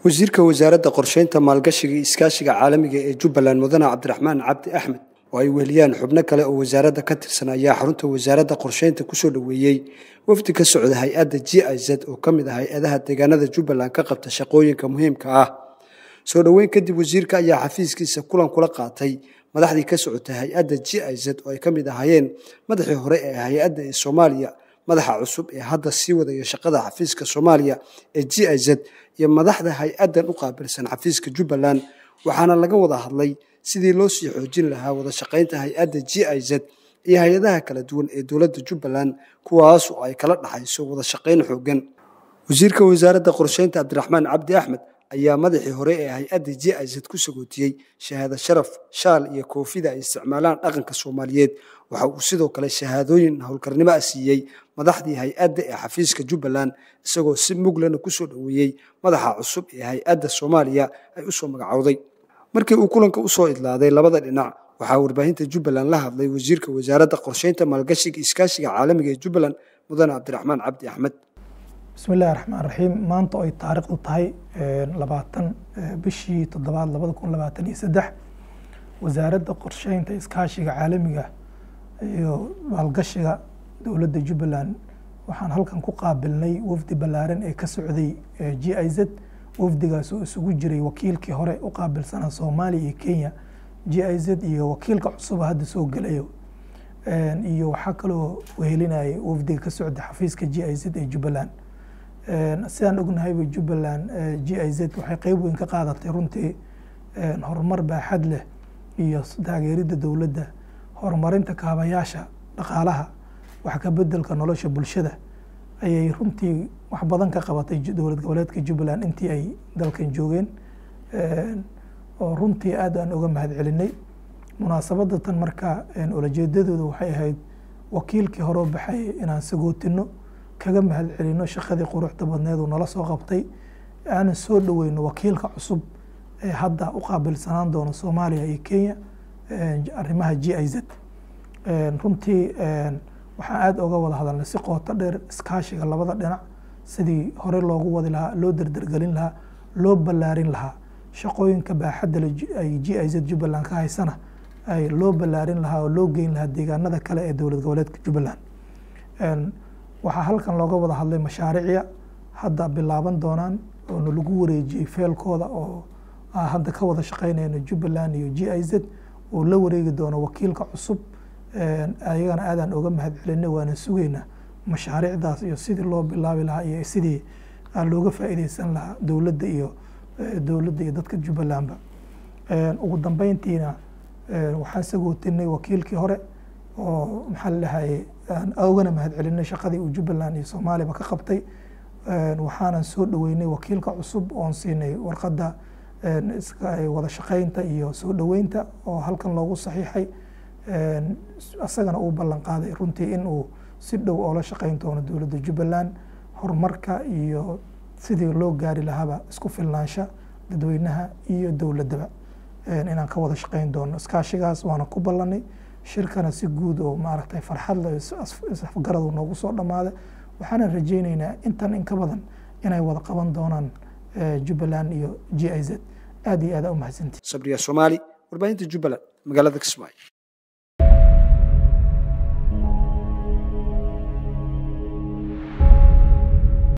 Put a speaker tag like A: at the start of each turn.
A: wasiirka wasaaradda qorsheynta maalgashiga iyo iskaashiga caalamiga ee jubbaland mudane cabdiraxmaan cabdi axmed oo ay weheliyaan xubno kale oo wasaaradda ka tirsan ayaa xarunta wasaaradda qorsheynta kusoo dhoweeyey wafdi ka socda hay-adda g i z oo ka mid ah hay-adaha deegaanada jubbaland ka qabta shaqooyinka muhiimka ah soo dhoweyn kadib wasiirka ayaa xafiiskiisa kulan kula qaatay madaxdii ka socotay hay-adda g i z oo ay ka mid ahaayeen madaxii hore ee hay-adda ee soomaaliya madaxa cusub ee hadda sii wadaya shaqada xafiiska soomaaliya ee g i z iyo madaxda hay-addan u qaabilsan xafiiska jubbaland waxaana laga wada hadlay sidii loo sii xoojin lahaa wada shaqaynta hay-adda g i z iyo hay-adaha kala duwan ee dowladda jubbaland kuwaas oo ay kala dhaxayso wada shaqayn xooggan wasiirka wasaaradda qorsheynta cabdiraxmaan cabdi axmed ayaa madaxii hore ee hay-adda g i z ku sagootiyey shahaado sharaf shaal iyo koofida ay isticmaalaan dhaqanka soomaaliyeed waxa uu sidoo kale shahaadooyin howlkarnimo ah siiyey madaxdii hay-adda ee xafiiska jubbaland isagoo si muglana kusoo dhoweeyey madaxa cusub ee hay-adda soomaaliya ay usoo magacowday markii uu kulanka usoo idlaaday labada dhinac waxaa warbaahinta jubbaland la hadlay wasiirka wasaaradda qorsheynta maalgashiga iskaashiga caalamiga ee jubbaland mudane cabdiraxmaan cabdi axmed
B: bismi illahi raxmaan raxiim maanta ay taariikhdu tahay labaatan bishii toddobaad labada kun labaatan iyo saddex wasaaradda qorsheynta iskaashiga caalamiga iyo maalgashiga dowladda jubbaland waxaan halkan ku qaabilnay wafdi ballaaran ee ka socday g i z wafdigaas oo isugu jiray wakiilkii hore u qaabilsanaa soomaaliya iyo kenya g i z iyo wakiilka cusuba hadda soo gelayo iyo waxaa kaloo wehelinayay wafdiga ka socda xafiiska g i z ee jubbaland sidaan ognahayba jubbaland g i z waxay qeyb weyn ka qaadatay runtii horumar baaxad leh iyo taageeridda dowladda horumarinta kaabayaasha dhaqaalaha wax ka bedelka nolosha bulshada ayay runtii wax badan ka qabatay dowlad goboleedka jubbaland intii ay dalkan joogeen oo runtii aad aan uga mahad celinay munaasabadda tan marka ulajeedadooda waxay ahayd wakiilkii horeo baxay inaan sagootino kaga mahad celino shaqadii quruxda badneed uu nala soo qabtay aanan soo dhoweyno wakiilka cusub ee hadda u qaabilsanaan doono soomaaliya iyo kenya arrimaha g i z runtii waxaan aada oga wada hadalnay si qooto dheer iskaashiga labada dhinac sidii hore loogu wadi lahaa loo derdergelin lahaa loo ballaarin lahaa shaqooyinka baaxadda ay g i z jubbaland ka haysana ay loo ballaarin lahaa oo loo geyn lahaa deegaanada kale ee dowlad goboleedka jubbaland waxaa halkan looga wada hadlay mashaariicya hadda bilaaban doonaan oona lagu wareejiyey feelkooda oo hadda ka wada shaqeynayno jubbaland iyo g i z oo la wareegi doono wakiilka cusub ayagana aadaan oga mahad celinay waana sugeynaa mashaariicdaas iyo sidii loo bilaabi lahaa iyo sidii looga faa'iideysan lahaa dowladda iyo dowladda iyo dadka jubbalandba ugu dambeyntiina waxaan sagootinay wakiilkii hore oo maxaa la dhahaye ogana mahad celinay shaqadii uu jubbaland iyo soomaaliyaba ka qabtay waxaanan soo dhoweynay wakiilka cusub oon siinay warqadda wada shaqeynta iyo soo dhoweynta oo halkan loogu saxiixay isagana uu ballan qaaday runtii in uu si dhow oola shaqeyn doono dowladda jubbaland horumarka iyo sidii loo gaari lahaaba isku filnaansha dadweynaha iyo dowladdaba inaan ka wada shaqeyn doono iskaashigaas waana ku ballanay shirkana si guud oo maaragtay farxad le isafgaradu noogu soo dhammaaday waxaana rajeyneynaa intan in ka badan inay wada qaban doonaan jubbaland iyo g i z aad iyo aada u mahadsantii
A: sabriya soomaali warbaahinta jubbaland magaalada kismaayo